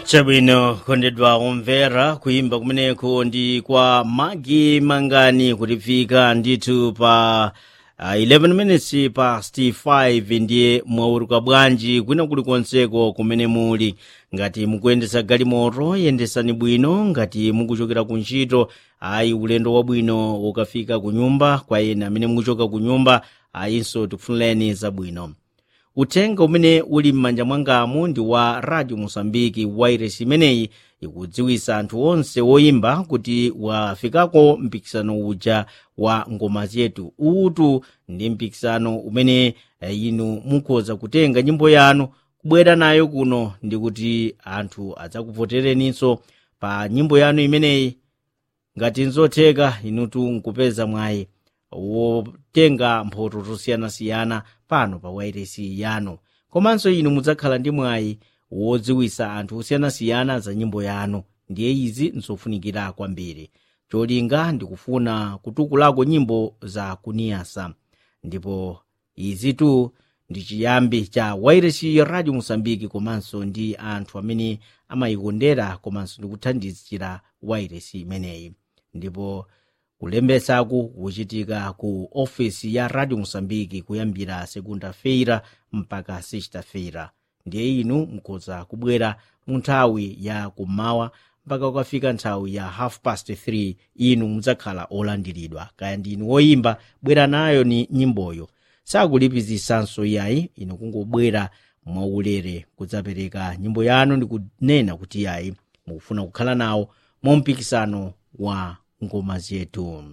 chabwino kondedwa omvera kuyimba kumeneko ndi kwa magi mangani kutifika ndithu pa uh, 11 minutes past 5 ndiye mwauruka bwanji kwina kulikonseko kumene muli ngati mukuyendesa galimoto yendesani bwino ngati mukuchokera ku ntchito ayi ulendo wabwino ukafika ku nyumba kwa ena amene mukuchoka ku nyumba ayinso tikufunireni zabwino uthenga umene uli m'manja mwangamu ndi wa radio mosambiki wairesi imeneyi ikudziwisa anthu onse woyimba kuti wafikako mpikisano uja wa ngoma zetu utu ndi mpikisano umene eh, inu mukhoza kutenga nyimbo yanu kubwera nayo kuno ndi kuti anthu adzakuvotereninso pa nyimbo yanu imeneyi ngati nzotheka inutu nkupeza mwayi wotenga mphoto zosiyanasiyana pano pa wairesi yanu komanso inu mudzakhala ndi mwayi wodziwisa anthu osiyanasiyana za nyimbo yanu ndiye izi nzofunikira kwambiri cholinga ndikufuna kutukulako nyimbo za kuniyasa ndipo izitu ndi chiyambi cha wairesi radio mosambiki komanso ndi anthu amene amayikondera komanso ndikuthandizira wairesi imeneyi ndipo kulembetsaku kuchitika ku ofesi ya radio mosambiki kuyambira segunda feira mpaka sexta feira ndiye inu mukhoza kubwera mu nthawi ya kummawa mpaka kukafika nthawi ya half past 3 inu mudzakhala olandiridwa kaya ndinu woyimba bwera nayo ni nyimboyo sakulipizisanso yayi inu kungobwera mwaulere kudzapereka nyimbo yanu ndi kunena kuti yayi mukufuna kukhala nawo mu mpikisano wa ngoma zetu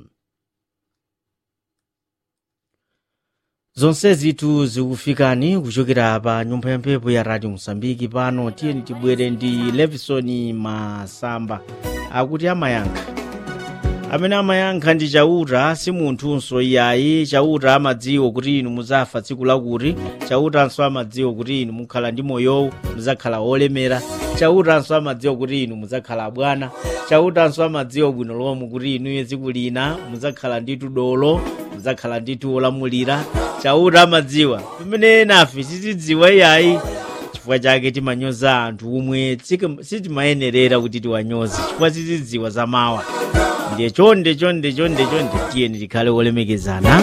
zonse zitu zikufikani kuchokera pa nyumba ya mphepo ya radio mosambiki pano tiyeni tibwere ndi levison masamba akuti amayankha amene amayankha ndi chauta si munthunso iyayi chauta amadziwa kuti inu muzafa tsiku lakuti chautanso amadziwa kuti inu mukhala ndi moyowu mudzakhala olemera chautanso amadziwa kuti inu mudzakhala bwana chautanso amadziwa bwino lomwe kuti inuyo tsiku lina mudzakhala ndi tudolo mudzakhala ndi olamulira chauta amadziwa pamene nafe sitidziwa iyayi chifukwa chake timanyoza anthu omwe sitimayenerera kuti tiwanyoze chifukwa sitidziwa za mawa ndiye chonde chonde chonde chonde tiyeni tikhale olemekezana